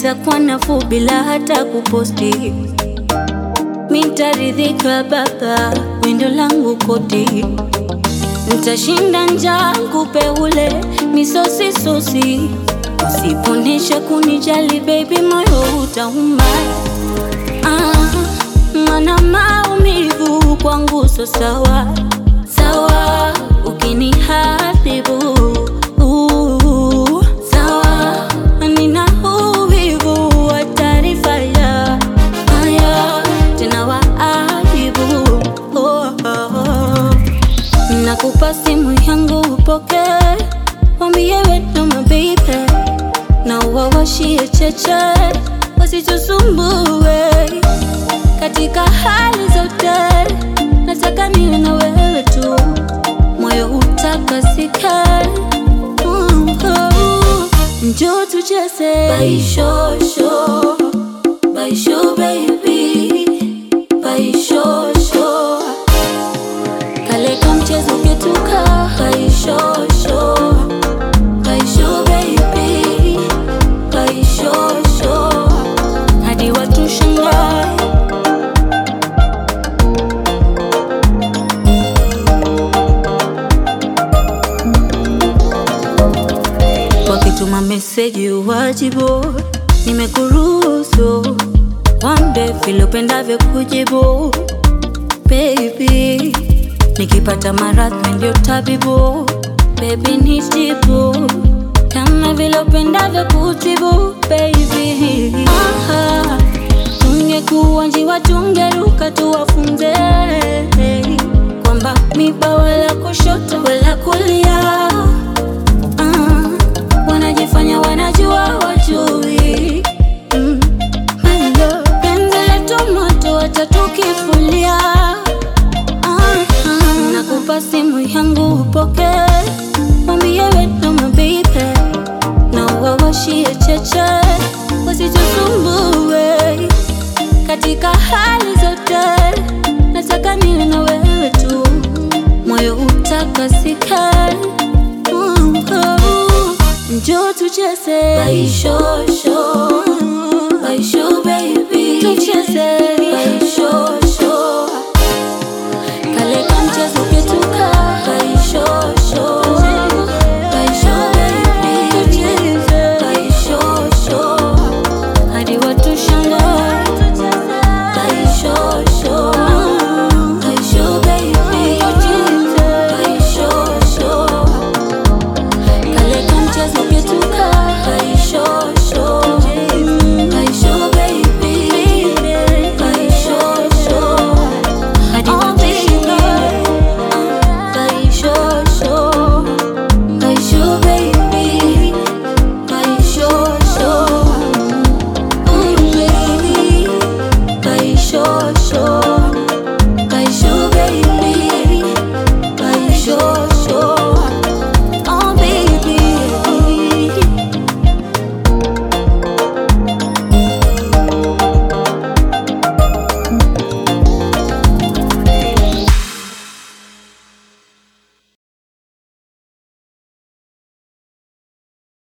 itakuwa nafuu bila hata kuposti. Mitaridhika baba, windo langu koti, ntashinda njaa nkupe ule misosi sosi. Usiponesha kunijali baby, moyo utauma. Ah, mana maumivu kwangu so sawa sawa, ukinihadhibu uh, sawa, nina uvivu wa taarifa ya haya tena waadibu oh, oh, oh. Nakupa simu yangu upoke, wambie wetu mabibe na uwawashie cheche wasitusumbue katika hali zote, nataka niwe na wewe tu, moyo utakasike. Mm, oh. Njoo tucheze baishosho, baisho baby, baishosho kale ka mchezo ketuka baishosho, baisho baby, baishosho hadi watu shangae wakituma meseji uwajibu, nimekuruhusu wambe vile upendavyo kujibu baby, nikipata maradhi ndio tabibu baby, nitibu kama vile upendavyo kutibu baby. Aha, tungekuwa njiwa tungeruka tuwafunze kwamba miba wala kushoto wala kulia Ah, wanajifanya wanajua wajui mm. Hello, penzi letu moto watatukifulia ah, ah. Nakupa simu yangu upoke, mwambie wetu mabibe na uwawashie cheche wasitusumbue katika hali zote, nataka niwe na wewe tu, moyo utakasike. Mm, oh. Njoo tucheze baishosho, baisho baby, tucheze